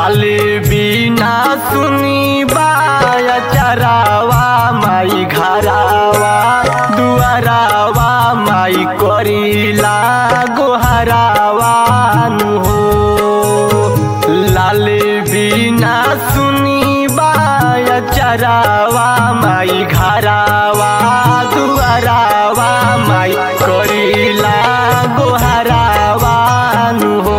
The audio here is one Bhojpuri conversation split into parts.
लाल बिना सुनी बाया चरावा माई घरावा दुआरावा माई करीला गोहरावा नु हो लाल बिना सुनी बाया चरावा माई घरावा दुआरावा माई करीला गोहरावा नु हो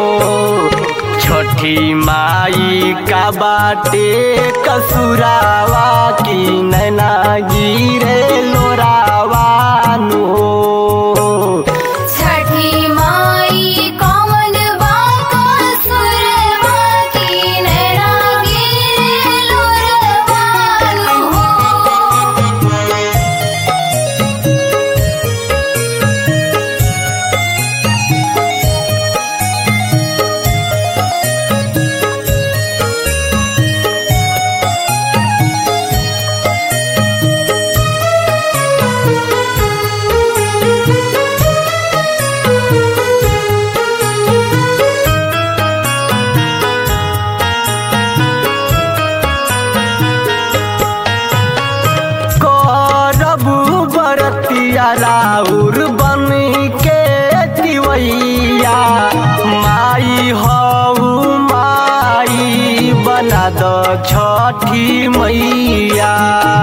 छठी माई का बाटे कसुरावा की नैना गिरे लोरावा नु हो छठी माई कौन बाका सुरवा की नैना गिरे लोरवानु हो करबू बरतिया राउर बन के दिवैया माई हऊ माई बना द छठी मैया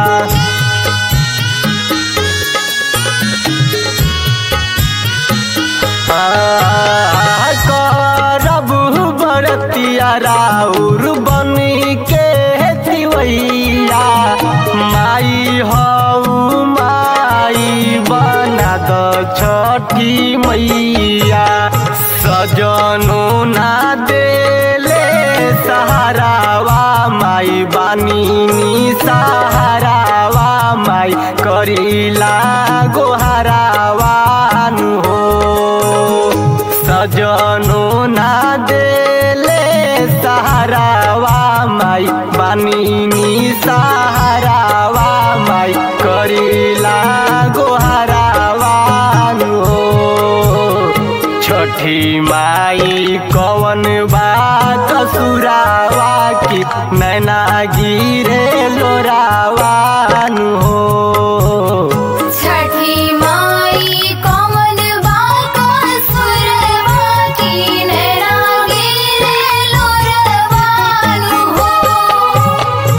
करबू बरतिया राउर बन के दिवैया माई हऊ माई बना द छठी मैया सजनो ना देले सहारावा माई बानी सहारावा माई करीला गोहरावा नु हो सजनो ना देले सहारावा माई बानी सहारावा माई करीला गोहरावा नु हो छठी माई कवन बात सुरावा की नैना गिरे लोरावा नु हो छठी माई कौन बाका सुरवा की नैना गिरे लोरवानु हो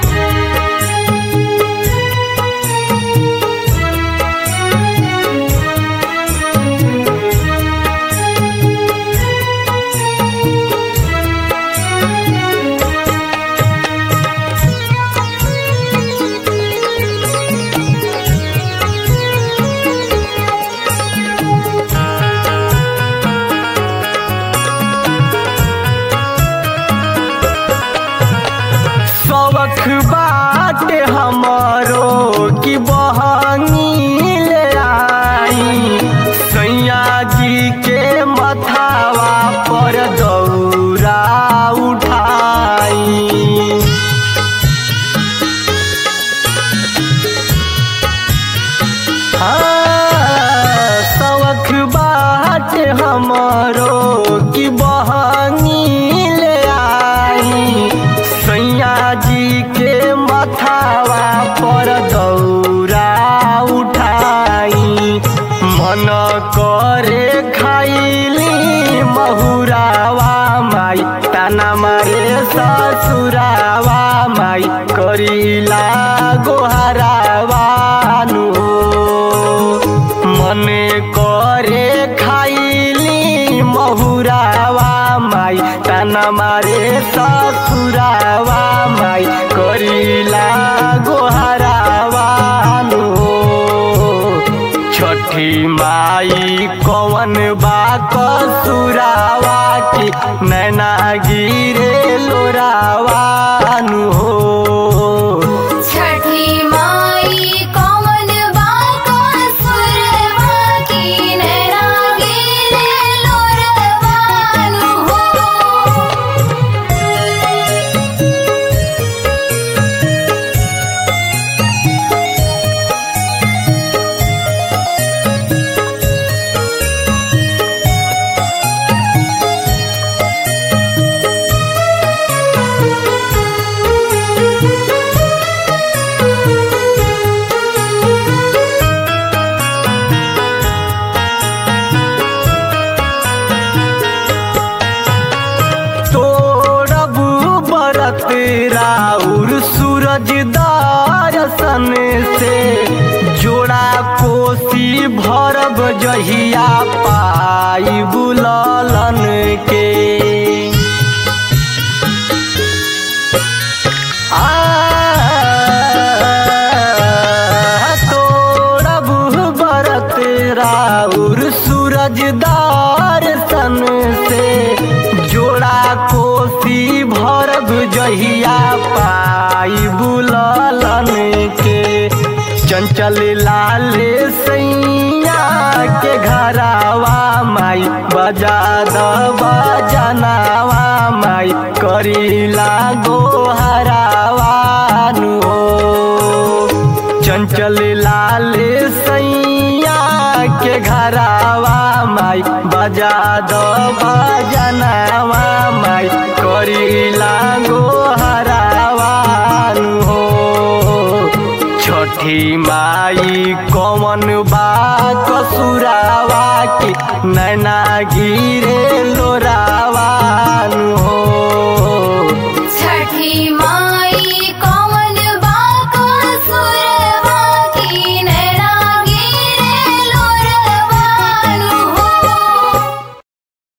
शौख बाटे हमरो की बहनी ले आई सैया जी के मथावा पर दौरा उठाई हाँ, शौख बाट हमरो की बहनी ले आई सैया जी के मथावा पर दौरा उठाई मन करे खाइली महुरावा माई ताना मारे ससुरावा माई करीला गोहरावा नु मने करे खाइली महुरावा माई ताना मारे ससुरावा माई करीला गोहरावा नु छठी माई कवन बा कसुरावा की नैना गिरे लोरावा नु हो छठी माई कौन बाका सुरवा की नैना गिरे लोरवानु हो सूरज दर्शन से जोड़ा कोसी भरब जहिया पाई बुललन के आ तोड़ब बरत राउर सूरज दर्शन से जोड़ा कोसी भरब जहिया पाई बुललन के चंचल लाल सैया के घरावा माई बजा दबा जनावा माई करीला गोहरावा नु हो चंचल लाल सैया के घरावा माई बजा दो बजनावा माई करीला गोहरावा नु हो छठी माई कौन बा कसुरावा की नैना गिरे लोरावा नु हो छठी माँ